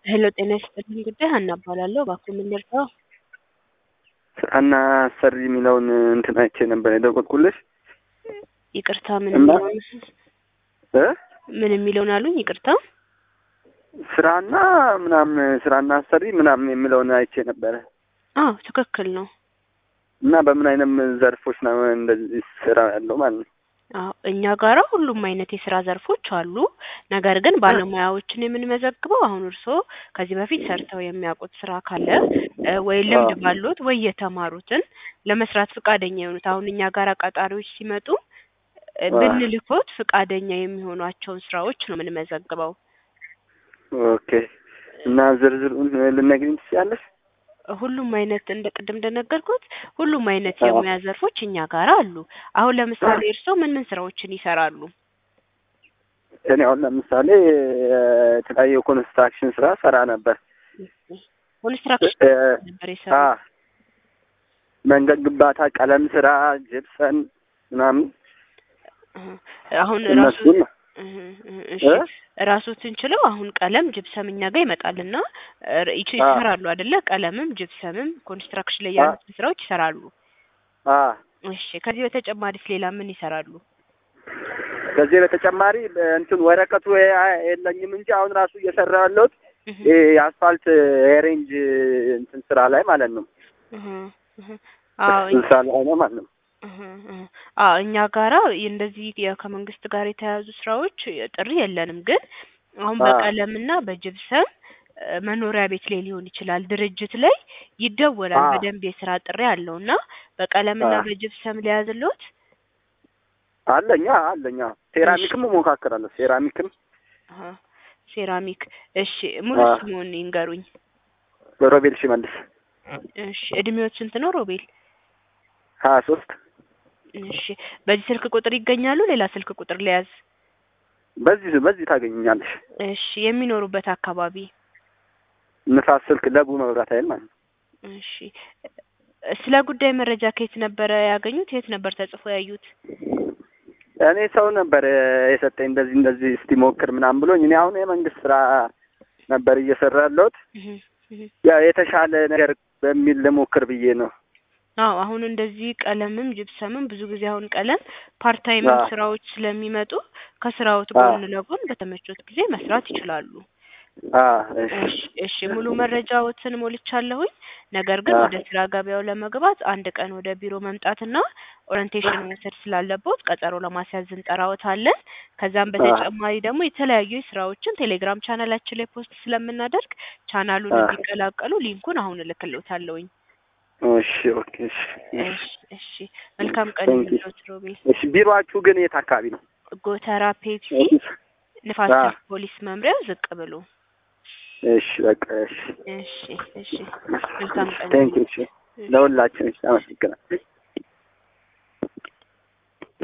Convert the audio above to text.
ሄሎ ጤና ይስጥልኝ ጉዳይ ሀና እባላለሁ። እባክዎ ምን ልርዳው? ስራና አሰሪ የሚለውን እንትን አይቼ ነበር የደወልኩልሽ ይቅርታ ምን እና- የሚለውን እ ምን የሚለውን አሉኝ? ይቅርታ ስራና ምናምን ስራና አሰሪ ምናምን የሚለውን አይቼ ነበረ አዎ ትክክል ነው። እና በምን አይነት ዘርፎች ነው እንደዚህ ስራ ያለው ማለት ነው? አዎ እኛ ጋራ ሁሉም አይነት የስራ ዘርፎች አሉ። ነገር ግን ባለሙያዎችን የምንመዘግበው አሁን እርስዎ ከዚህ በፊት ሰርተው የሚያውቁት ስራ ካለ እ ወይ ልምድ አዎ። ባሉት ወይ የተማሩትን ለመስራት ፈቃደኛ የሆኑት አሁን እኛ ጋራ ቀጣሪዎች ሲመጡ እ አዎ። ብንልኮት ፈቃደኛ የሚሆኗቸውን ስራዎች ነው የምንመዘግበው። ኦኬ። እና ዝርዝሩን ልነግሪኝ ትችያለሽ? ሁሉም አይነት እንደ ቅድም እንደነገርኩት ሁሉም አይነት አዎ። የሙያ ዘርፎች እኛ ጋር አሉ። አሁን ለምሳሌ እርስዎ ምን ምን ስራዎችን ይሰራሉ? እኔ አሁን ለምሳሌ የተለያየ የኮንስትራክሽን ስራ ሰራ ነበር። ኮንስትራክሽን እ ነበር አ የሰሩት? መንገድ ግንባታ፣ ቀለም ስራ፣ ጅፕሰን ምናምን እህ አሁን ራሱ እነሱን እህ እህ እሺ እ ራሶትን ችለው አሁን ቀለም ጅፕሰም እኛ ጋር ይመጣልና እ ይች አ ይሰራሉ አይደለ? ቀለምም ጅፕሰምም ኮንስትራክሽን ላይ አ ያሉትን ስራዎች ይሰራሉ። አ እሺ ከዚህ በተጨማሪስ ሌላ ምን ይሰራሉ? ከዚህ በተጨማሪ እንትን ወረቀቱ የ- የለኝም እንጂ አሁን ራሱ እየሰራ ያለሁት እህ ይሄ የአስፋልት የሬንጅ እንትን ስራ ላይ ማለት ነው። እህ እህ አዎ እዛ ላይ ነው ማለት ነው። እህ እህ አዎ እኛ ጋራ እንደዚህ የ- ከመንግስት ጋር የተያያዙ ስራዎች ጥሪ የለንም። ግን አሁን አ በቀለምና በጅብሰም እ መኖሪያ ቤት ላይ ሊሆን ይችላል፣ ድርጅት ላይ ይደወላል። አ በደንብ የስራ ጥሪ አለው እና በቀለምና አ በጅብሰም ሊያዝልዎት? አለኛ አለኛ እሺ ሴራሚክም እሞካክራለሁ። ሴራሚክም አሀ ሴራሚክ እሺ ሙሉ አ ስምዎን ይንገሩኝ? ሮቤል ሽመልስ እሺ እድሜዎት ስንት ነው ሮቤል? ሀያ ሶስት እሺ በዚህ ስልክ ቁጥር ይገኛሉ? ሌላ ስልክ ቁጥር ልያዝ? በዚህ በዚህ ታገኘኛለሽ። እሺ የሚኖሩበት አካባቢ? ንፋስ ስልክ ለቡ መብራት ኃይል ማለት ነው። እሺ እ ስለ ጉዳይ መረጃ ከየት ነበረ ያገኙት? የት ነበር ተጽፎ ያዩት? እኔ ሰው ነበር የሰጠኝ እንደዚህ እንደዚህ እስቲ ሞክር ምናምን ብሎኝ እኔ አሁን የመንግስት ስራ ነበር እየሰራ ያለሁት እህ እህ ያ የተሻለ ነገር በሚል ልሞክር ብዬ ነው። አዎ አሁን እንደዚህ ቀለምም ጅብሰምም ብዙ ጊዜ አሁን ቀለም ፓርት ታይምም አ ስራዎች ስለሚመጡ ከስራዎት አ ጎን ለጎን በተመቾት ጊዜ መስራት ይችላሉ። አ እሺ እሺ እሺ ሙሉ መረጃዎትን ሞልቻለሁኝ። ነገር ግን አ ወደ ስራ ገበያው ለመግባት አንድ ቀን ወደ ቢሮ መምጣትና ኦሪንቴሽን መውሰድ ስላለቦት ቀጠሮ ለማስያዝ እንጠራዎታለን። ከዛም አ በተጨማሪ ደግሞ የተለያዩ ስራዎችን ቴሌግራም ቻናላችን ላይ ፖስት ስለምናደርግ ቻናሉን አ እንዲቀላቀሉ ሊንኩን አሁን እልክልዎታለሁኝ። እሺ ኦኬ እሺ እሺ እሺ እሺ መልካም ቀን ቴንክ ዩ ይሁንልዎት ሮቤል። እሺ ቢሮአችሁ ግን የት አካባቢ ነው? ጎተራ ፔፕሲ ኦፊስ ንፋስ አ ስልክ ፖሊስ መምሪያው ዝቅ ብሎ። እሺ በቃ እሺ እሺ እሺ መልካም ቀን ቴንክ ዩ ይሁንልዎት። እሺ እሺ ለሁላችን እሺ አመሰግናለሁ።